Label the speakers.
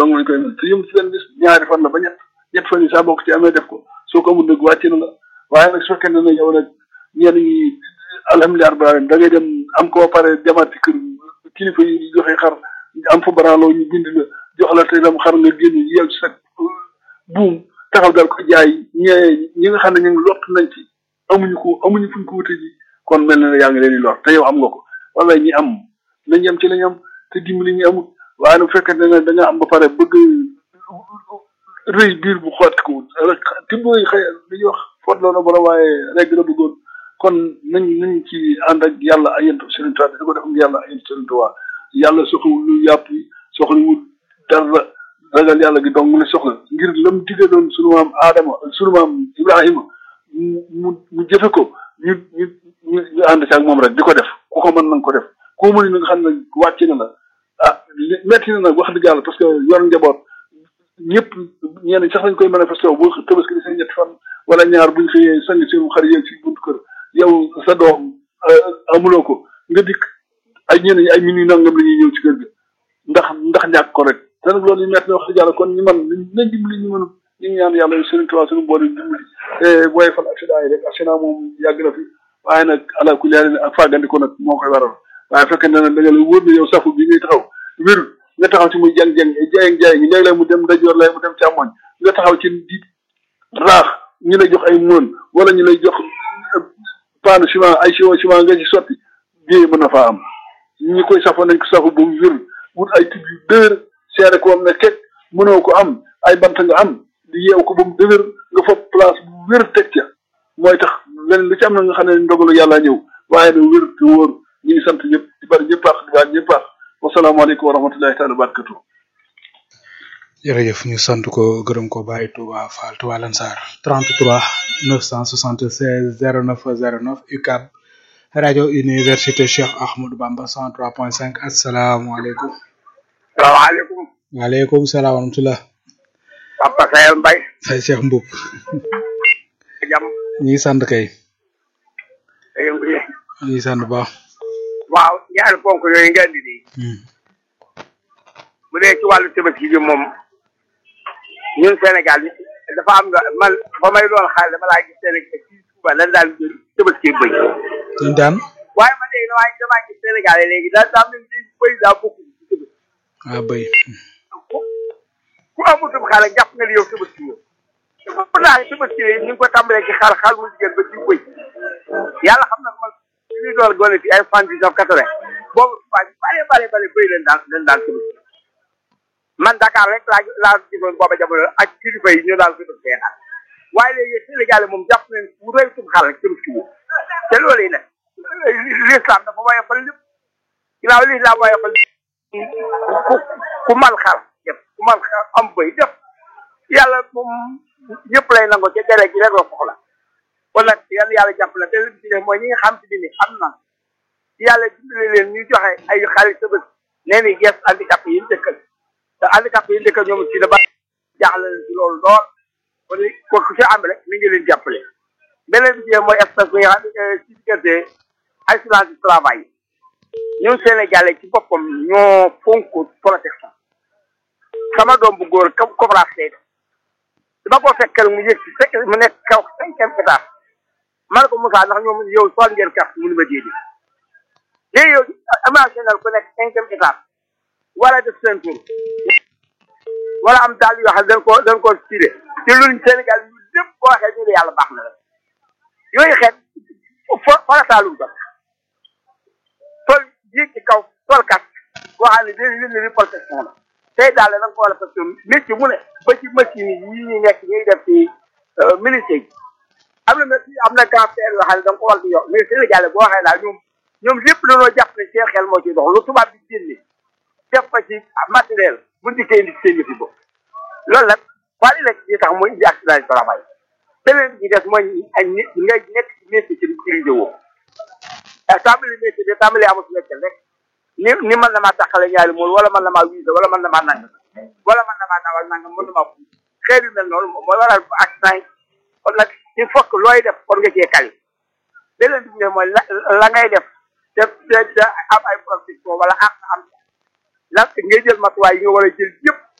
Speaker 1: dong lañ koy mën te yëm ci benn bis ñaari fan la ba ñett ñett fan yi saa bokk ci amee def ko soo ko amul nag wàcc na la waaye nag su fekkee ne yow nag ñenn ñi alhamdulilah rabbil alamin da ngay dem am ko pare demaat ci kër kilifa yi joxe xar am fa baraaloo ñu bind la jox la te dem xar nga génn yeew ci sa buum taxaw dal ko jaay ñee ñi nga xam ne ñu ngi lott nañ ci amuñu ko amuñu fuñ ko wute ji kon mel na ne yaa ngi leen di lor te yow am nga ko wala ñi am nañ yem ci lañ am te dimbali ñi amul waaye nag bu fekkee da nga da nga am ba pare bëgg rëy biir bu xoot ko rek tibbooy xëy li ñuy wax footloo na borom waaye rek la bëggoon kon nañ nañ ci ànd ak yàlla ay yent Sëriñ Tuubaa di ko def ak yàlla ay yent Sëriñ Tuubaa yàlla soxlawul lu yàpp yi soxlawul dara ragal yàlla gi donc mu ne soxla ngir lam digaloon sunu maam Adama sunu maam Ibrahima mu mu mu jëfe ko ñu ñu ñu ñu ànd ci ak moom rek di ko def ku ko mën na nga ko def koo mën na nga xam ne wàcc na la ah metti na nag wax dëgg yàlla parce que yor njaboot ñëpp ñenn sax lañ koy manifesté wu bu tabaski di seen ñetti fan wala ñaar buñ xëyee sang seen xar yeeg ci buntu kër yow sa doom amuloo ko nga dikk ay ñenn ñi ay minutes nangam la ñuy ñëw ci kër ga ndax ndax ñàkk ko rek te nag loolu ñu metti na wax dëgg yàlla kon ñu man nañ dimbali ñu mënu ñu ngi ñaan yàlla Sëriñ Tuubaa suñu boole dimbali te booy fal accident yi rek accident moom yàgg na fi waaye nag ala kulli haal ak fàggandiko nag moo koy waral waaye fekkee ne nag da nga la wóor ne yow safu bi ngay taxaw wér nga taxaw ci muy jàng-jàng jaay jaay gi léeg-léeg mu dem ndajoor lay mu dem càmmoñ nga taxaw ci di raax ñu lay jox ay mën wala ñu lay jox paanu ciment ay ciment ciment nga ci sotti bii mën na faa am ñi koy safoo nañ ko safu ba mu wér wut ay tib yu dëgër seere ko am ne kekk mënoo ko am ay bant nga am di yeew ko ba mu dëgër nga fa place bu wér teg ca mooy tax leneen lu ci am na nga xam ne ndogalu yàlla ñëw waaye na wér te wóor ñu ngi sant ñëpp di bari ñëpp baax di baax ñëpp baax wasalaamaaleykum wa rahmatullahi taala wa barakatuh
Speaker 2: jërëjëf ñu sant ko gërëm ko bàyyi Touba Fall Touba Lansar 33 976 09 09 UCAB rajo université Cheikh Ahmadou Bamba 103.5 asalaamaaleykum.
Speaker 3: salaamaaleykum.
Speaker 2: waaleykum salaam wa rahmatulah.
Speaker 3: Papa Sayel Mbaye.
Speaker 2: Fay Cheikh Mboup.
Speaker 3: jàmm.
Speaker 2: ñu ngi sant kay.
Speaker 3: yëngu yi.
Speaker 2: ñu ngi sant bu baax.
Speaker 3: waaw ñaari ponk yooyu nga indi nii. bu dee ci wàllu tabaski bi moom ñun Sénégal dafa am nga man ba may doon xaal dama laa gis Sénégal ci Touba lan daan jël tabaski bëy.
Speaker 2: ñu daan.
Speaker 3: waaye man léegi damaa damaa gis Sénégal léegi daal daa mel ni bëy daa bokk ci tabaski.
Speaker 2: ah bëy.
Speaker 3: ku ku amutum xale jàpp nga ni yow tabaski yow. dafa naa tabaski yi ñu ngi ko tàmbalee ci xar xar mu jigéen ba ci bëy yàlla xam na man li ñuy doon gone fi ay fan dix-neuf quatre-vingt boobu waa ñu bare bare bare bëy leen daan leen daan tabaski man Dakar rek laa laa gisoon booba jamono ak kilifa yi ñu daal ko def seetaan waaye léegi Sénégal moom jàpp nañ bu rëy tum xar rek tabaski wu te loolu yi nag l'islam dafa woyofal lépp ginnaaw l'islam woyofal ku ku mal xar def ku mal xar am bëy def yàlla moom ñëpp lay nango ca dere gi rek la soxla kon nag yan yàlla jàpp la te li ci def mooy ñi nga xam si ni am na yàlla dimbali leen ñu joxe ay xarit tëbës nee ni gees handicap yi ñu dëkkal te handicap yi ñu dëkkal ñoom ci da ba jaaxle leen ci loolu lool kon ko ku ci am rek ni ngi leen jàppale beneen bi ci mooy espèce bi nga xam ne ci diggante accident du travail ñun Sénégalais ci boppam ñoo fonk protection sama doom bu góor ko coopérative lay def dama ko fekkal mu yëg ci fekk mu nekk kaw cinquième étage man ko Moussa ndax ñoom yow sol ngeen carte mu ni ma déedéet léegi yow imaginal ku nekk cinquième étage wala def seen tour wala am daal yoo xam ne dañ koo dañ koo tiré te luñ Sénégal yu lépp boo waxee ñu ne yàlla baax na la yooyu xeet fo farataalum ko sol yéeg ci kaw sol kat boo xam ne dañ leen ni protection la tey daal da nga ko war a parce que métier mu ne ba ci machine yi ñuy nekk ñuy def ci ministère yi am na am na cancer yoo xam ne da nga ko war di yor mais Sénégal boo waxee daal ñoom ñoom lépp dañoo jàpp ne seen xel moo ciy dox lu tubaab bi génne def ko ci matériel bu dikkee indi seen yëfi bopp loolu nag waa li nekk ci tax mooy indi accident du travail beneen bi ci des mooy ay nit ngay nekk ci métier ci utilisé woo tàmbali métier bi tàmbali amul si métier rek ni ni mën na maa taxale ñaari mool wala mën na maa wiise wala mën na maa nang wala mën na maa nawal nang mën na maa fu xeet yu mel noonu mooy waral accident yi kon nag il faut que looy def kon nga cee kali beneen bi mooy la la ngay def te te te am ay protection wala am am la ngay jël matuwaay yi nga war a jël yëpp